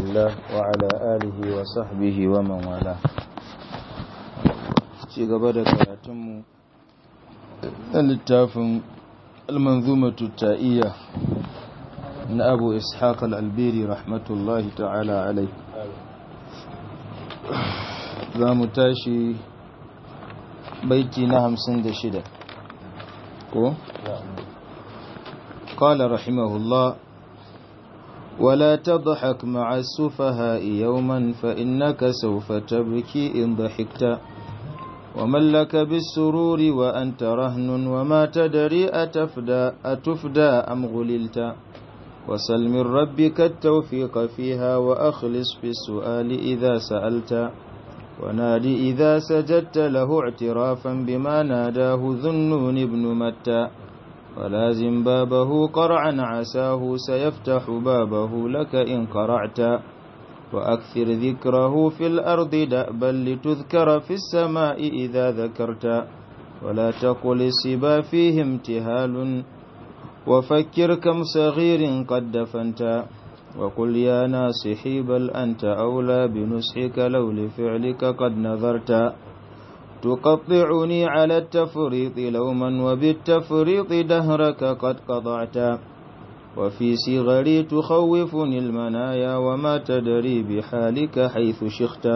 الله وعلى آله وصحبه ومن والاه ci gaba da karatunmu na littafin almanzumatu ta'iyya na abu ishaq al'albiri rahmatullahi ta'ala alai za mu tashi baiti na hamsin da shida ko? قال رحمه الله ولا تضحك مع السفهاء يوما فإنك سوف تبكي إن ضحكت ومن لك بالسرور وأنت رهن وما تدري أتفدى, أتفدى أم غللت وسل من ربك التوفيق فيها وأخلص في السؤال إذا سألت ونادي إذا سجدت له اعترافا بما ناداه ذنون ابن متى ولازم بابه قرعا عساه سيفتح بابه لك إن قرعت وأكثر ذكره في الأرض دأبا لتذكر في السماء إذا ذكرت ولا تقل السبا فيه امتهال وفكر كم صغير قد دفنت وقل يا ناصحي بل أنت أولى بنصحك لو لفعلك قد نظرت تقطعني على التفريط لوما وبالتفريط دهرك قد قضعت وفي صغري تخوفني المنايا وما تدري بحالك حيث شخت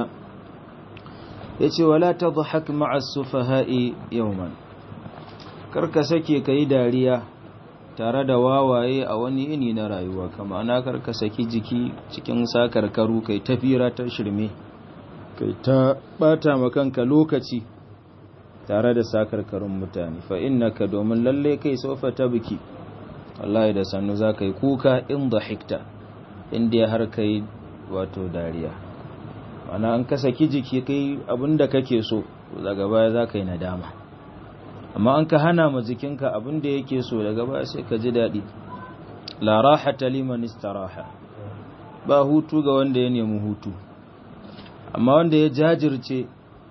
yace wala tadhak ma'a sufaha'i yawman karka sake kai dariya tare da wawaye a wani ini na rayuwa kama ana karka saki jiki cikin sakarkaru kai tafira ta shirme kai ta bata makanka lokaci tare da sakarkarun mutane fa innaka domin lalle kai sofa ta biki wallahi da sannu za ka yi kuka in hikta inda har kai wato dariya ana an ka saki jiki kai abinda kake so daga baya za ka yi nadama amma an ka hana ma jikinka abinda yake so daga baya sai ka ji daɗi la rahata liman istaraha ba hutu ga wanda ya nemi hutu amma wanda ya jajirce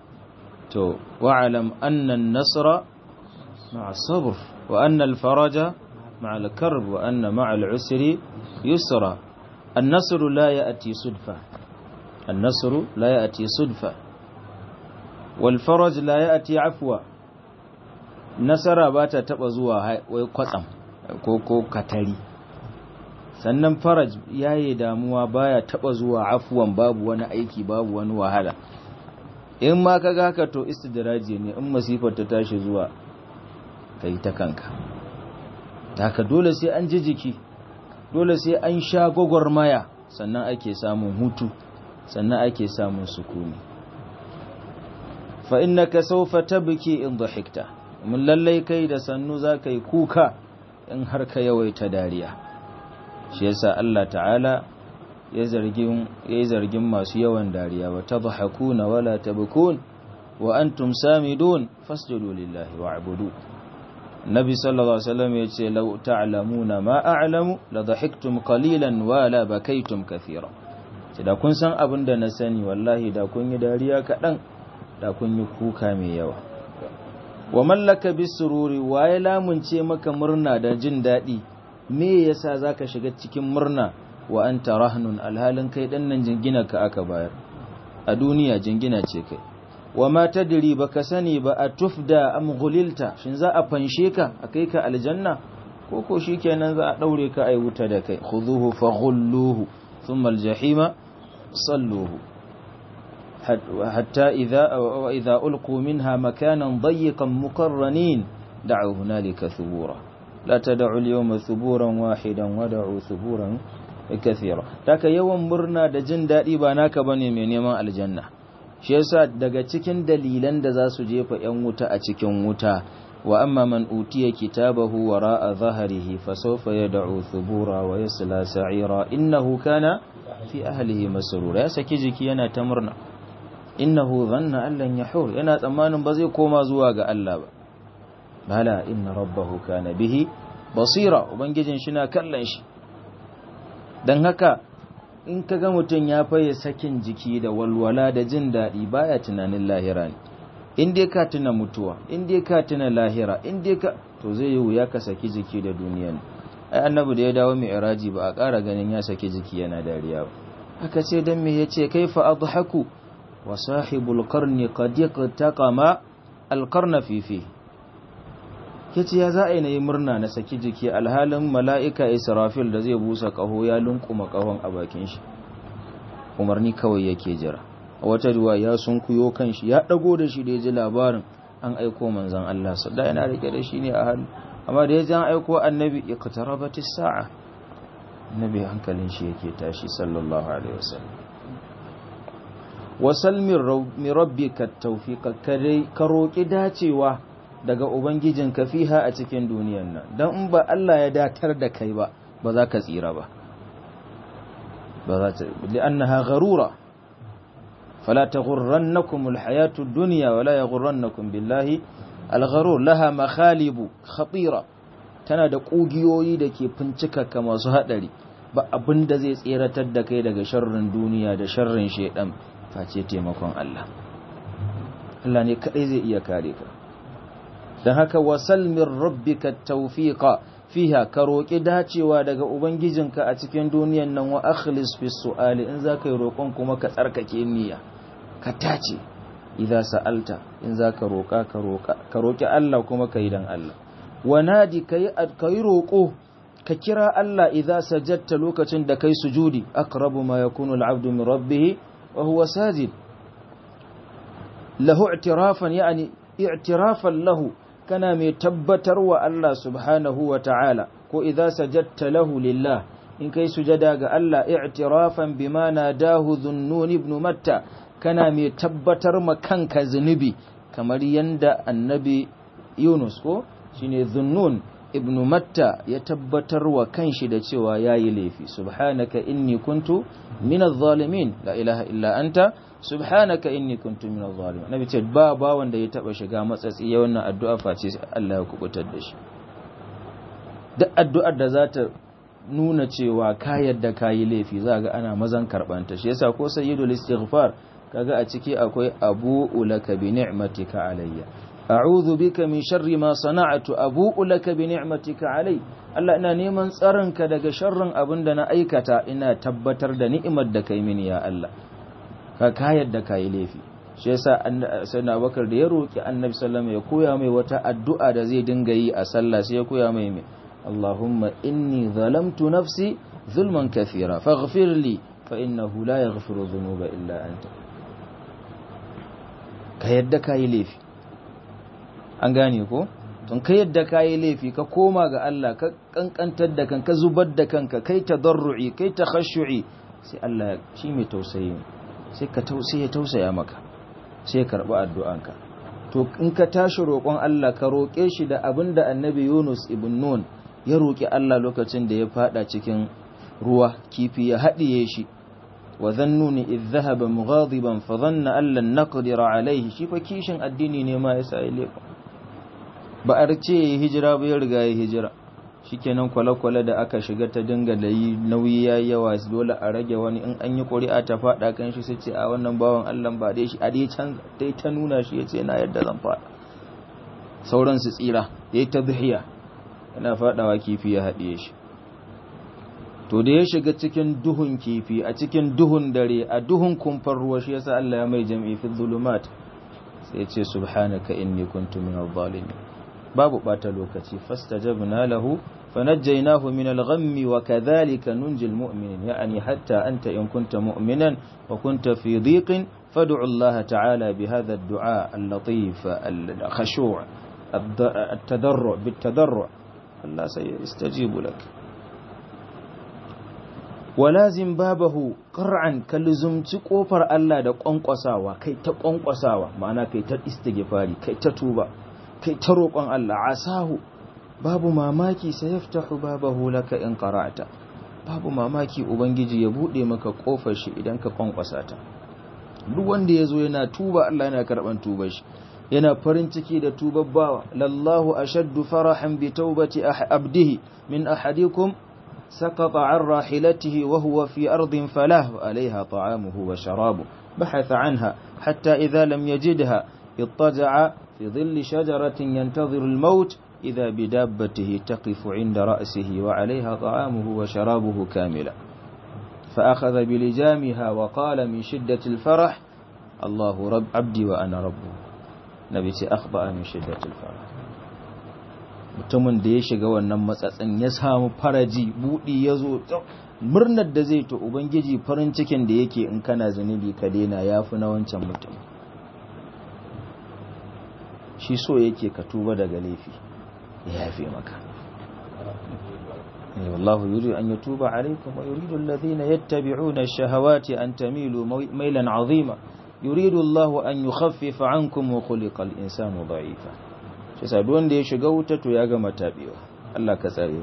to wa'alam annan nasra ma'a sabr wa annal faraja مع الكرب وأن مع العسر يسرا النصر لا يأتي صدفة النصر لا يأتي صدفة والفرج لا يأتي عفوا nasara ba ta taɓa zuwa wai kwatsam ko ko katari sannan faraj yayi damuwa baya taɓa zuwa afuwan babu wani aiki babu wani wahala in ma ka haka to istidraji ne in masifar ta tashi zuwa kai ta kanka haka dole sai an ji jiki dole sai an sha gwagwarmaya sannan ake samun hutu sannan ake samun sukuni fa innaka sawfa tabki in dhahikta mun lallai kai da sannu zaka yi kuka in har ka yawaita dariya shi yasa Allah ta'ala ya zargin ya zargin masu yawan dariya wa tadhakuna wala tabkun wa antum samidun fasjudu lillahi wa'budu Nabi sallallahu alaihi wasallam yace law ta'lamuna ma a'lamu la dhahiktum qalilan wa la bakaytum kathira da kun san abin da na sani wallahi da kun yi dariya kadan da kun yi kuka mai yawa wa mallaka bisururi wa ya lamunce maka murna da jin dadi me yasa zaka shiga cikin murna wa anta rahnun alhalin kai dan nan jingina ka aka bayar a duniya jingina ce kai wa ma tadri baka sani ba a tufda am ghulilta shin za a fanshe ka a kai ka aljanna ko ko shikenan za a daure ka ai wuta da kai khuduhu faghulluhu thumma aljahima salluhu hatta idha wa idha ulqu minha makanan dayiqan muqarranin da'u hunalika thubura la tad'u al-yawma thuburan wahidan wad'u thuburan kathira taka yawan murna da jin dadi ba naka bane mai neman aljanna shi yasa daga cikin dalilan da za su jefa 'yan wuta a cikin wuta wa amma man utiya kitabahu wara'a zahrihi fa sawfa yad'u thubura wa yasla sa'ira innahu kana fi ahlihi masrura ya saki jiki yana ta murna innahu dhanna an lan yahur yana tsammanin ba zai koma zuwa ga Allah ba bala inna rabbahu kana bihi basira ubangijin shi na kallon shi dan haka in ka ga mutum ya faye sakin jiki da walwala da jin daɗi baya tunanin lahira ne in dai ka tuna mutuwa in dai ka tuna lahira in dai ka to zai yi wuya ka saki jiki da duniya ne ai annabi da ya dawo mai iraji ba a ƙara ganin ya saki jiki yana dariya ba aka ce dan me yace kaifa adhaku wa sahibul qarni qad yaqtaqama al qarna fi fi yace ya za a yi murna na saki jiki alhalin mala'ika israfil da zai busa kaho ya lunkuma kahon a bakin shi umarni kawai yake jira a wata ruwa ya sunkuyo kan shi ya dago da shi da ya ji labarin an aiko manzan Allah su da yana rike da shi ne a hannu amma da ya ji an aiko annabi iqtarabatis sa'a annabi hankalin shi yake tashi sallallahu alaihi wasallam wasal min rabbika tawfiqa kare ka roki dacewa daga ubangijinka fiha a cikin duniyar nan dan in ba Allah ya datar da kai ba ba za ka tsira ba ba za ta li'annaha gharura fala taghurrannakum alhayatu ad-dunya wala yaghurrannakum billahi al-gharur laha makhalibu khatira tana da kugiyoyi da ke fincika ka masu hadari ba abinda zai tseratar da kai daga sharrin duniya da sharrin shedan face taimakon Allah Allah ne kadai zai iya kare ka dan haka wasal min rabbika tawfiqa fiha ka roƙi dacewa daga ubangijinka a cikin duniyan nan wa akhlis fi su'ali in za ka yi roƙon kuma ka tsarkake niyya ka tace idza sa'alta in za ka roƙa ka roƙa ka roƙi Allah kuma ka yi dan Allah wa nadi kai kai roƙo ka kira Allah idza sajadta lokacin da kai sujudi aqrabu ma yakunu al-'abdu min rabbih wa huwa sajid lahu i'tirafan yani i'tirafan lahu kana mai tabbatar wa Allah subhanahu wa ta'ala ko idza sajadta lahu lillah in kai sujada ga Allah i'tirafan bima nadahu dhunnun ibn matta kana mai tabbatar ma kanka zunubi kamar yanda annabi Yunus ko shine dhunnun ibn matta ya tabbatar wa kanshi da cewa yayi laifi subhanaka inni kuntu minadh zalimin la ilaha illa anta subhanaka inni kuntu minadh zalimin nabi ce ba ba wanda ya taba shiga matsatsi ya wannan addu'a face Allah ya kubutar da shi duk addu'ar da za ta nuna cewa ka yadda kayi laifi za ga ana mazan karbanta shi yasa ko sayyidul istighfar kaga a ciki akwai abu'u laka bi ni'matika alayya a'udhu bika min sharri ma sana'tu abu'u laka bi ni'matika alai Allah ina neman tsaronka daga sharrin abin da na aikata ina tabbatar da ni'imar da kai mini ya Allah ka kayar da kayi laifi shi yasa sayyidina Abubakar da ya roki Annabi sallallahu ya koya mai wata addu'a da zai dinga yi a sallah sai ya koya mai mai Allahumma inni zalamtu nafsi zulman kathira faghfir li fa innahu la yaghfiru dhunuba illa anta ka yadda kayi laifi an gane ko tun ka yadda kayi laifi ka koma ga Allah ka kankantar da kanka zubar da kanka kai tadarru'i kai takhashu'i sai Allah shi mai tausayi sai ka tausaye tausaya maka sai karɓi addu'anka to in ka tashi roƙon Allah ka roƙe shi da abin da annabi Yunus ibn Nun ya roƙi Allah lokacin da ya fada cikin ruwa kifi ya haɗiye shi wa zannuni idh dhahaba mughadiban fa dhanna an lan naqdira alayhi shi fa kishin addini ne ma yasa ya lefa ba a ce hijira ba ya riga ya hijira shikenan kwale-kwale da aka shiga ta dinga da yi nauyi ya yawa dole a rage wani in an yi ƙuri'a ta faɗa kan shi sai ce a wannan bawan Allah ba dai shi a dai can dai ta nuna shi ya ce na yadda zan faɗa sauran su tsira ya yi ta zuhiya yana faɗawa kifi ya haɗiye shi to da ya shiga cikin duhun kifi a cikin duhun dare a duhun kumfar ruwa shi yasa Allah ya mai jam'i fi zulumat sai ya ce subhanaka inni kuntu minadh zalimin babu bata lokaci fastajabna lahu فنجيناه من الغم وكذلك ننجي المؤمنين يعني حتى أنت إن كنت مؤمنا وكنت في ضيق فادع الله تعالى بهذا الدعاء اللطيف الخشوع التضرع بالتضرع الله سيستجيب لك ولازم بابه قرعا كلزمت قفر الله da ƙwanƙwasawa kai ta ƙwanƙwasawa ma'ana kai ta istighfari kai ta tuba kai ta roƙon Allah asahu babu mamaki sai yaftahu babahu laka in qara'ta babu mamaki ubangiji ya bude maka kofar shi idan ka kwankwasa ta duk wanda yazo yana tuba Allah yana karban tubar shi yana farin ciki da tubar bawa lallahu ashaddu farahan bi taubati abdihi min ahadikum سقط عن راحلته وهو في أرض فلاه عليها طعامه وشرابه بحث عنها حتى إذا لم يجدها اضطجع في ظل شجرة ينتظر الموت إذا بدابته تقف عند رأسه وعليها طعامه وشرابه كاملا فأخذ بلجامها وقال من شدة الفرح الله رب عبدي وأنا ربه نبي أخطأ من شدة الفرح mutumin da ya shiga wannan matsatsin ya samu faraji buɗi ya zo murnar da zai to ubangiji farin cikin da yake in kana zunubi ka daina ya fi na wancan mutum shi so yake ka tuba daga laifi ya yafe maka والله يريد أن يتوب عليكم ويريد الذين يتبعون الشهوات أن تميلوا ميلا عظيما يريد الله أن يخفف عنكم وخلق الإنسان ضعيفا شسادون دي شغوتة ياغم تابيوا الله كسرين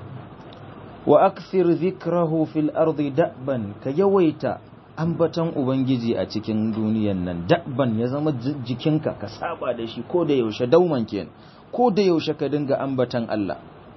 وأكثر ذكره في الأرض دأبا كيويتا ambatan ubangiji a cikin duniyan nan dabban ya zama jikinka ka saba da shi ko da yaushe dauman kenan ko da yaushe ka dinga ambatan Allah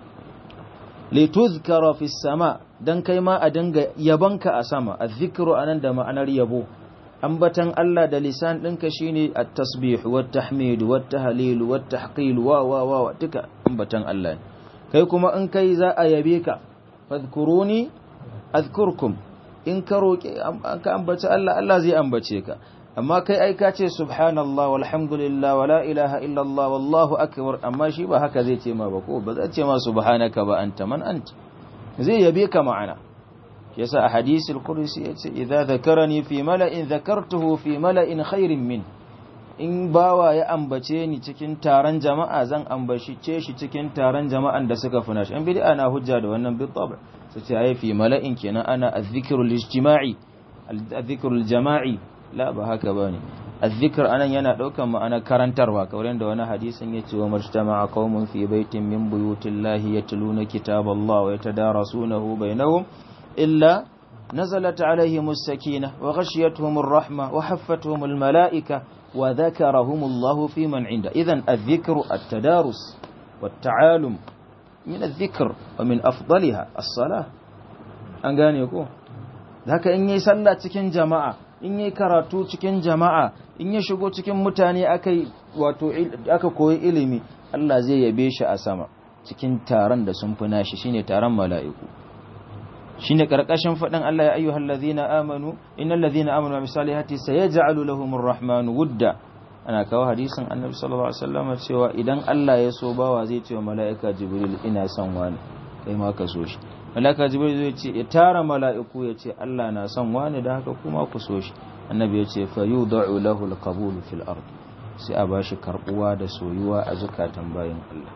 lituzkara fi sama dan kai ma a dinga yabanka a sama azzikru anan da ma'anar yabo ambatan Allah da lisan ɗinka shine at-tasbih wat tahmid wat tahlil wat tahqil wa wa wa duka ambatan Allah kai kuma in kai za a yabe ka fadhkuruni azkurkum in ka roke ka ambaci Allah Allah zai ambace ka amma kai ai ka ce subhanallah walhamdulillah wala ilaha illallah wallahu akbar amma shi ba haka zai ce ma ba ko ba zai ce ma subhanaka ba anta man anta zai yabe ka ma'ana yasa a hadisul qudsi yace idza dhakarani fi mala'in dhakartuhu fi mala'in khairin min in bawa ya ambace ni cikin taron jama'a zan ambace shi cikin taron jama'an da suka funa shi an bid'a na hujja da wannan bi tab sai ce ai fi mala'in kenan ana adh-dhikrul ijtima'i adh-dhikrul jama'i la ba haka ba ne azzikir anan yana ɗaukan ma'ana karantarwa kamar yadda wani hadisin ya ce wa majtama'a qaumun fi baitin min buyutillahi yatluna kitaballahi wa yatadarasunahu bainahum illa nazalat alaihim as-sakinah wa ghashiyatuhum ar-rahma wa haffatuhum al-mala'ika wa dhakarahum Allah fi man 'inda idan adh-dhikru at-tadarus wat-ta'alum min adh-dhikr wa min afdaliha as-salah an gane ko haka in yi sallah cikin jama'a in yi karatu cikin jama'a in ya shigo cikin mutane aka wato aka koyi ilimi Allah zai yabe shi a sama cikin taron da sun fi nashi shine taron mala'iku shine karkashin fadin Allah ya ayyuhal ladhina amanu innal ladhina amanu wa salihati sayaj'alu lahumur rahmanu wudda ana kawo hadisin annabi sallallahu alaihi wasallam cewa idan Allah ya so bawa zai ce wa mala'ika jibril ina son wani kai ma ka so shi malaka jibril zai ce ya tara mala'iku ya ce Allah na son wani da haka kuma ku so shi annabi ya ce fa yudau lahu alqabul fil ard sai a bashi karbuwa da soyuwa a zukatan bayin Allah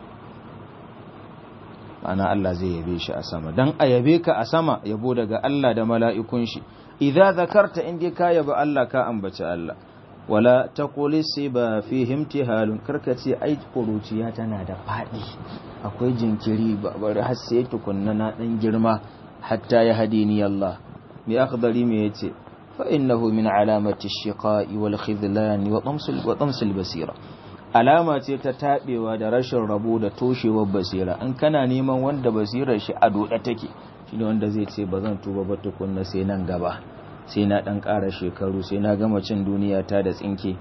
ma'ana Allah zai yabe shi a sama dan a yabe ka a sama yabo daga Allah da mala'ikun shi idza zakarta inda ka yabi Allah ka ambaci Allah wala taqul siba fihi imtihalun karkace ai kuruciya tana da fadi akwai jinkiri bari har sai tukunna na dan girma hatta ya hadini Allah mi akhdari me yace fa innahu min alamati ash-shiqa'i wal khidlan wa tamsil wa tamsil basira alama ce ta tabewa da rashin rabo da toshewar basira in kana neman wanda basirar shi a doda take shine wanda zai ce bazan tuba ba tukunna sai nan gaba sai na dan ƙara shekaru sai na gama cin duniya ta da tsinke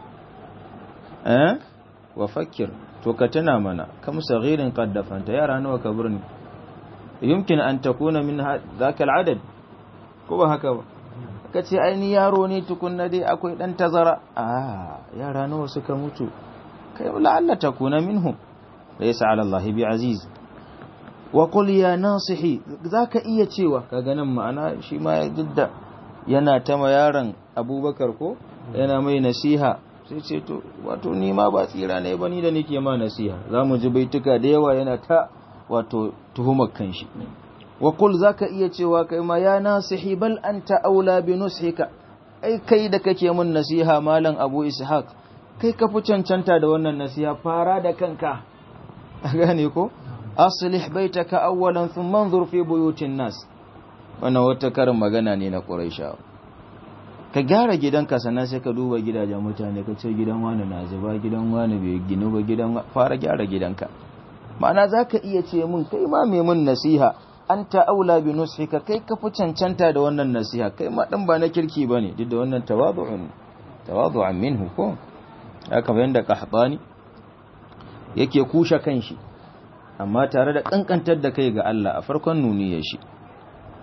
eh wa fakkir to ka tuna mana kam saghirin qaddafanta yara nawa ka burni yumkin an takuna min zaka al'adad ko ba haka ba kace ai ni yaro ne tukunna dai akwai dan tazara ah yara nawa suka mutu kai la'alla takuna minhum laysa 'ala Allah bi aziz wa qul ya nasihi zaka iya cewa kaga nan ma'ana shi ma didda yana ta ma yaron Abubakar ko yana mai nasiha sai ce to wato ni ma ba tsira ne ba ni da nake ma nasiha zamu ji baituka da yawa yana ta wato tuhumar kanshi wa qul zaka iya cewa kai ma ya nasihi bal anta aula bi nushika ai kai da kake mun nasiha malam Abu Ishaq kai ka fi cancanta da wannan nasiha fara da kanka gane ko aslih baitaka awwalan thumma anzur fi buyutin nas wannan wata karin magana ne na Quraishawa ka gyara gidanka sannan sai ka duba gidajen mutane ka ce gidan wani na zuba gidan wani bai ginu ba gidan fara gyara gidanka ma'ana za ka iya ce mun kai ma mai mun nasiha an ta'aula bi nusika kai ka fi cancanta da wannan nasiha kai ma dan ba na kirki bane duk da wannan tawadu'un tawadu'an minhu ko haka bayan da qahtani yake kushe kanshi amma tare da kankantar da kai ga Allah a farkon nuniyar shi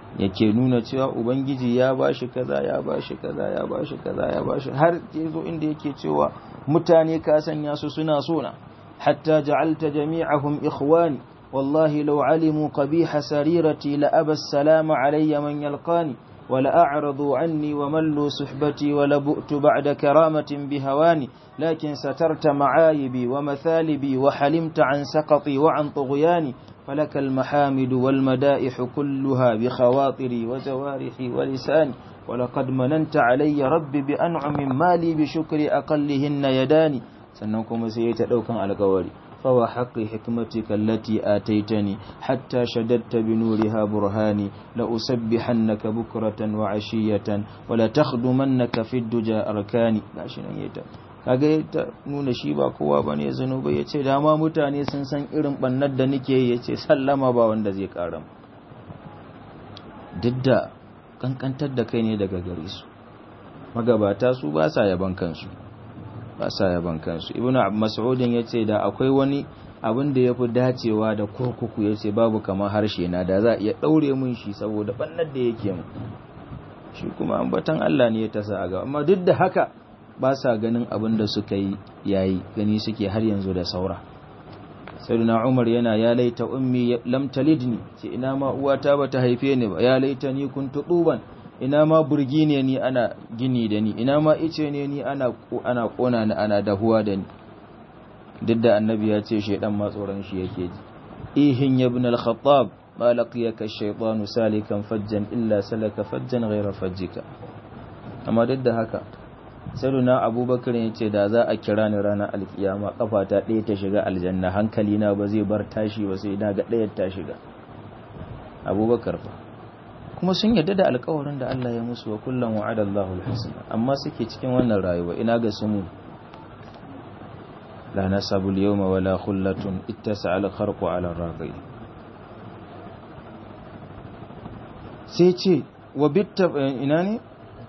yake nuna cewa ubangiji ya bashi kaza ya bashi kaza ya bashi kaza ya bashi har yazo inda yake cewa mutane ka sanya su suna sona hatta ja'alta jami'ahum ikhwani wallahi law alimu qabiha sarirati la aba salama alayya man yalqani ولا أعرضوا عني وملوا صحبتي ولبؤت بعد كرامة بهواني لكن سترت معايبي ومثالبي وحلمت عن سقطي وعن طغياني فلك المحامد والمدائح كلها بخواطري وجوارحي ولساني ولقد مننت علي ربي بأنعم مالي بشكر أقلهن يداني سنكم سيتدوكا على قولي فوحق حكمتك التي آتيتني حتى شددت بنورها برهاني لأسبحنك بكرة وعشية ولا تخدمنك في الدجى أركاني kaga ta nuna shi ba kowa bane zanubai yace dama mutane sun san irin bannar da nake yace sallama ba wanda zai karam duk da kankantar da kai ne daga gare su magabata su ba sa yaban kansu ba sa yaban kansu ibn mas'udin yace da akwai wani abin da yafi dacewa da kurkuku yace babu kamar harshe na da za iya daure mun shi saboda bannar da yake mu shi kuma ambatan Allah ne ya tasa a gaba amma duk da haka ba sa ganin abin da suka yi yayi gani suke har yanzu da saura sayyidina Umar yana ya laita ummi lam talidni ce ina ma uwata bata haife ni ba ya laita ni kuntu tuban ina ma burgi ne ni ana gini da ni ina ma ice ne ni ana ana kona ni ana dahuwa da ni duk da annabi ya ce shaidan ma tsoron shi yake ji ihin ya ibn al-khattab ma laqiyaka ash-shaytanu salikan fajjan illa salaka fajjan ghayra fajjika amma duk da haka sayyiduna abubakar ya ce da za a kira ni ranar alkiyama kafata ɗaya ta shiga aljanna hankali na ba zai bar tashi ba sai na ga ɗayar ta shiga abubakar fa kuma sun yarda da alkawarin da Allah ya musu wa kullum wa'ada Allahu al-husna amma suke cikin wannan rayuwa ina ga su mu la nasabu al-yawma wala khullatun ittasa al-kharqu ala ar-raqi sai ce wa bitta ina ne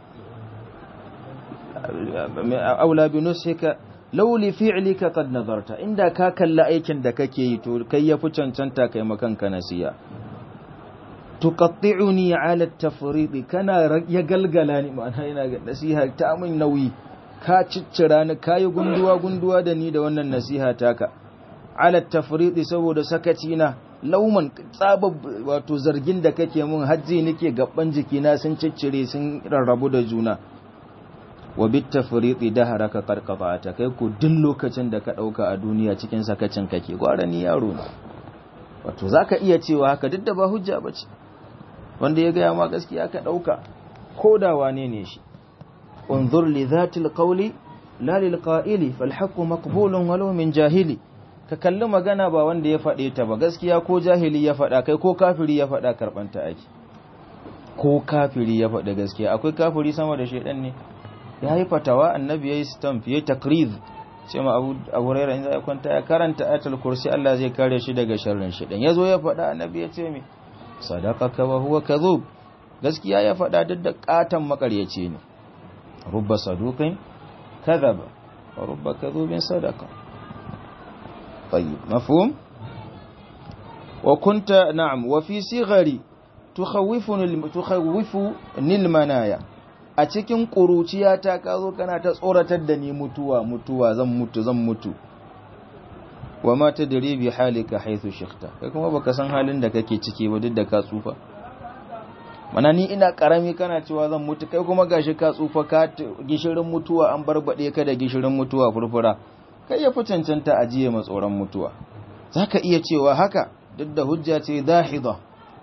aula bi nusika law li fi'lika qad nadarta inda ka kalla aikin da kake yi to kai yafi cancanta kai makanka nasiya tuqatti'uni 'ala at-tafriḍ kana ya galgala ni ma'ana ina ga nasiha ta min nauyi ka ciccira ni kai gunduwa gunduwa da ni da wannan nasiha taka 'ala at-tafriḍ saboda sakaci na lauman tsaba wato zargin da kake mun hajji nake gaban jikina sun ciccire sun rarrabu da juna wa bit tafriḍi daharaka qarqata kai ku duk lokacin da ka dauka a duniya cikin sakacin kake gwara ni yaro ne wato zaka iya cewa haka duk da ba hujja bace wanda ya gaya ma gaskiya ka ɗauka ko da wane ne shi unzur li zatil qawli la lil qa'ili fal haqqu maqbulun walau min jahili ka kalli magana ba wanda ya faɗe ta ba gaskiya ko jahili ya faɗa kai ko kafiri ya faɗa karɓanta ake ko kafiri ya faɗa gaskiya akwai kafiri sama da shaidan ne ya yi fatawa annabi ya yi stamp ya yi takriz ce ma abu raira in za ya kwanta ya karanta ayatul kursi Allah zai kare shi daga sharrin shaidan ya zo ya faɗa annabi ya ce me sadaqaka wa huwa kadhub gaskiya ya faɗa duk da katan makaryaci ne rubba saduqin kadhaba wa rubba kadhubin sadaqa طيب مفهوم وكنت نعم وفي صغري تخوفني تخوفني المنايا a cikin ƙuruciyata ka zo kana ta tsoratar da ni mutuwa mutuwa zan mutu zan mutu wa ma ta dare bi halika haithu shikhta kai kuma baka san halin da kake ciki ba duk da ka tsufa mana ni ina karami kana cewa zan mutu kai kuma gashi ka tsufa ka gishirin mutuwa an barbade ka da gishirin mutuwa furfura kai ya fi cancanta ajiye ma tsoron mutuwa zaka iya cewa haka duk da hujja ce zahida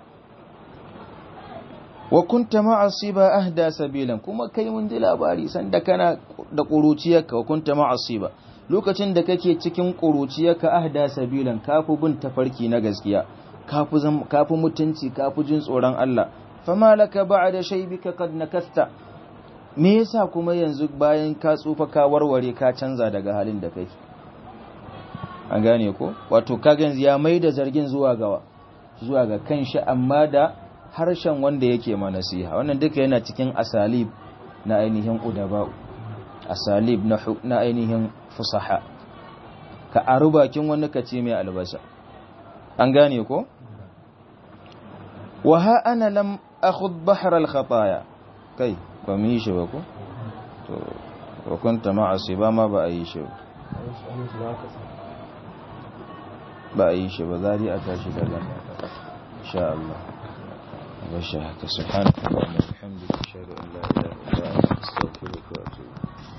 wa kunta ma'asiba ahda sabilan kuma kai mun ji labari sanda kana da kuruciyarka wa kunta ma'asiba lokacin da kake cikin kuruciyarka ahda sabilan kafu bin tafarki na gaskiya kafu kafu mutunci kafu jin tsoron Allah fama laka ba'da shaybika qad nakasta me yasa kuma yanzu bayan ka tsufa ka warware ka canza daga halin da kake an gane ko wato kaga yanzu ya maida zargin zuwa gawa zuwa ga kanshi amma da harshen wanda yake ma nasiha wannan duka yana cikin asalib na ainihin udaba asalib na na ainihin fusaha ka aru bakin wani ka ce mai albasa an gane ko wa ha ana lam akhud bahr al khataya kai ba mu yi shi ba ko to wa kunta ma'a ba ma ba a yi shi ba ba a yi shi ba zari a tashi daga insha Allah bashi haka subhanaka wa bihamdika ashhadu an la ilaha illa anta astaghfiruka wa atubu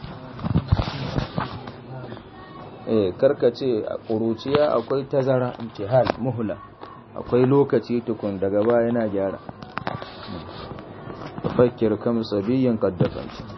eh karkace a ƙuruciya akwai tazara imtihal muhla akwai lokaci tukun daga baya yana gyara fakir kam sabiyin kaddafanci